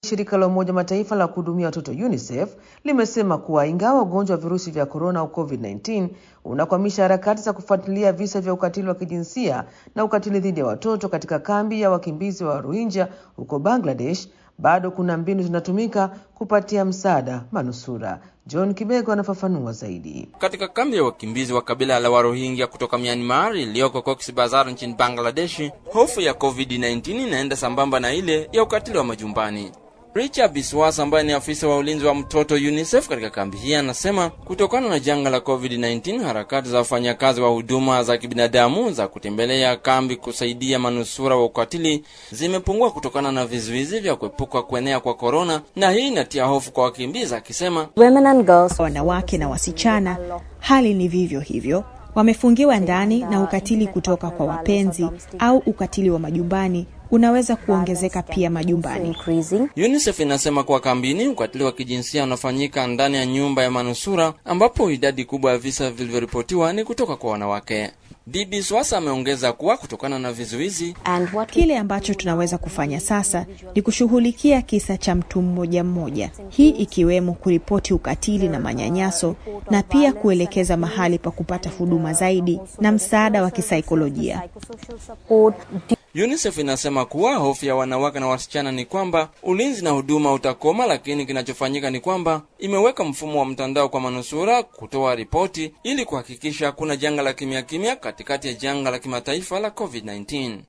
Shirika la Umoja Mataifa la kuhudumia watoto UNICEF limesema kuwa ingawa ugonjwa wa virusi vya korona au COVID-19 unakwamisha harakati za kufuatilia visa vya ukatili wa kijinsia na ukatili dhidi ya watoto katika kambi ya wakimbizi wa Rohingya huko Bangladesh, bado kuna mbinu zinatumika kupatia msaada manusura. John Kibego anafafanua zaidi. Katika kambi ya wakimbizi wa kabila la Warohingya kutoka Myanmar iliyoko Cox's Bazar nchini Bangladeshi, hofu ya COVID-19 inaenda sambamba na ile ya ukatili wa majumbani. Richard Biswas ambaye ni afisa wa ulinzi wa mtoto UNICEF katika kambi hii anasema kutokana na janga la COVID-19 harakati za wafanyakazi wa huduma za kibinadamu za kutembelea kambi kusaidia manusura wa ukatili zimepungua kutokana na vizuizi vya kuepuka kuenea kwa korona, na hii inatia hofu kwa wakimbizi, akisema wanawake na wasichana hali ni vivyo hivyo wamefungiwa ndani na ukatili kutoka kwa wapenzi au ukatili wa majumbani unaweza kuongezeka pia majumbani. UNICEF inasema kuwa kambini ukatili wa kijinsia unafanyika ndani ya nyumba ya manusura ambapo idadi kubwa ya visa vilivyoripotiwa ni kutoka kwa wanawake. Bibi Swasa ameongeza kuwa kutokana na vizuizi, kile ambacho tunaweza kufanya sasa ni kushughulikia kisa cha mtu mmoja mmoja, hii ikiwemo kuripoti ukatili na manyanyaso na pia kuelekeza mahali pa kupata huduma zaidi na msaada wa kisaikolojia. UNICEF inasema kuwa hofu ya wanawake na wasichana ni kwamba ulinzi na huduma utakoma, lakini kinachofanyika ni kwamba imeweka mfumo wa mtandao kwa manusura kutoa ripoti ili kuhakikisha kuna janga la kimya kimya katikati ya janga la kimataifa la COVID-19.